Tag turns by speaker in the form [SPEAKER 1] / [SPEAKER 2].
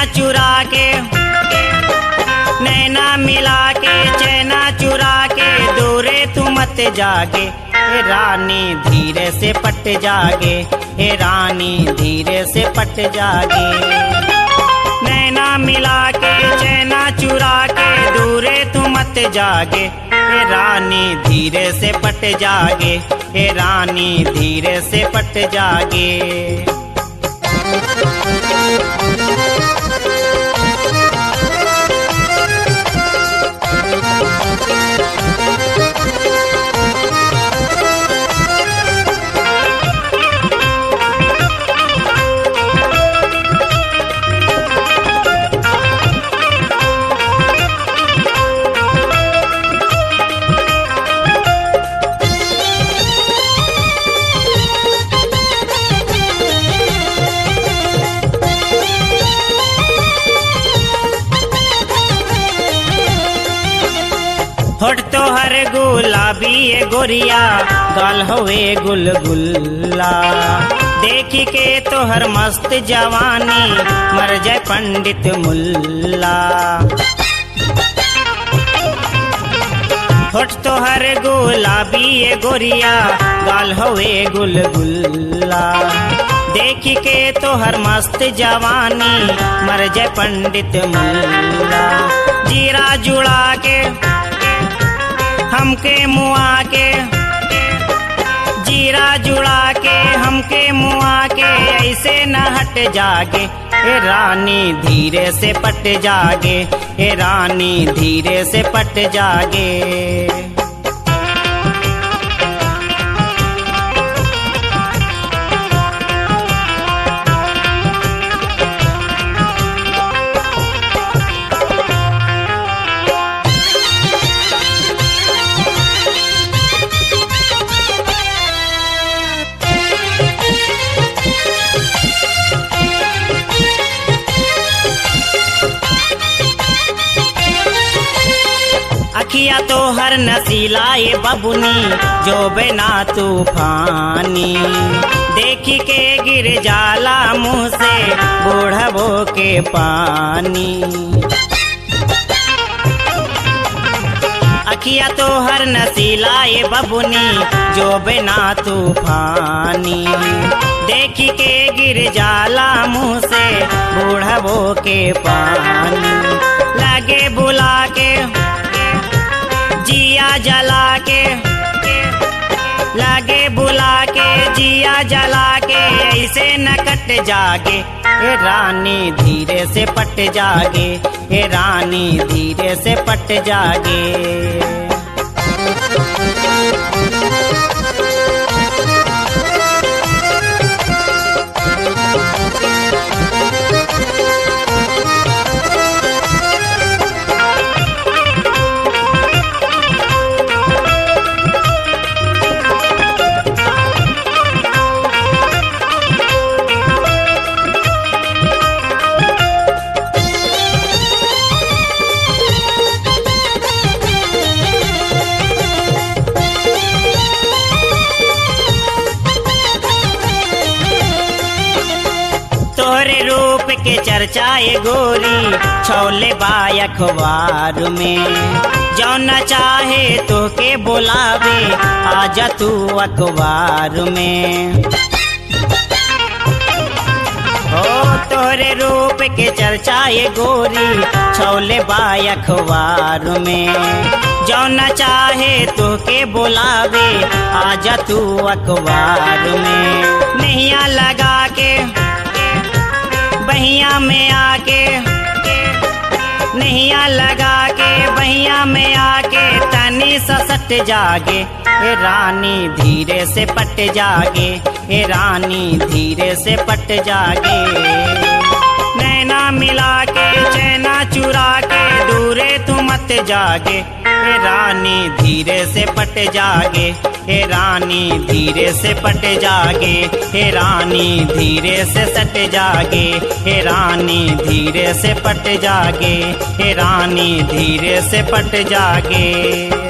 [SPEAKER 1] चुरा के नैना मिला के चैना चुरा के दूरे तू मत जागे ए रानी धीरे से पट जागे ए रानी धीरे से पट जागे नैना मिला के चैना चुरा के दूरे तू मत जागे ए रानी धीरे से पट जागे ए रानी धीरे से पट जागे होठ तो हर गुलाबी ए गोरिया गाल होए गुलगुल्ला देखी के तो हर मस्त जवानी मर जाए पंडित मुल्ला होठ तो हर गुलाबी ए गोरिया गाल होए गुलगुल्ला देखी के तो हर मस्त जवानी मर जाए पंडित मुल्ला जीरा जुड़ा के हमके मुआ के जीरा जुड़ा के हमके मुआ के ऐसे न हट जागे ए रानी धीरे से पट जागे ए रानी धीरे से पट जागे अखिया तो हर नसीला ये बबुनी जो बिना तूफानी देखी के गिर जाला मुंह से बूढ़बो के पानी अखिया तो हर नसीला ये बबुनी जो बिना तूफानी देखी के गिर जाला मुंह से बूढ़बो के पानी लगे बुला के जिया जला के लागे बुला के जिया जला के ऐसे न कट जागे ए रानी धीरे से पट जागे ए रानी धीरे से पट जागे तोहरे रूप के चर्चा ये गोरी छोले बाय अखबार में जौन चाहे तो के बुलावे आजा तू अखबार में ओ तोहरे रूप के चर्चा ये गोरी छोले बाय अखबार में जौन चाहे तो के बुलावे आजा तू अखबार में नैया लगा के बहिया में आके नैया लगा के बहिया में आके तनी ससट जागे ए रानी धीरे से पट जागे ए रानी धीरे से पट जागे नैना मिला के चैना चुरा के दूरे तू मत जागे ए रानी धीरे से पट जागे ए रानी धीरे से पट जागे हे रानी धीरे से सट जागे हे रानी धीरे से पट जागे हे रानी धीरे से पट जागे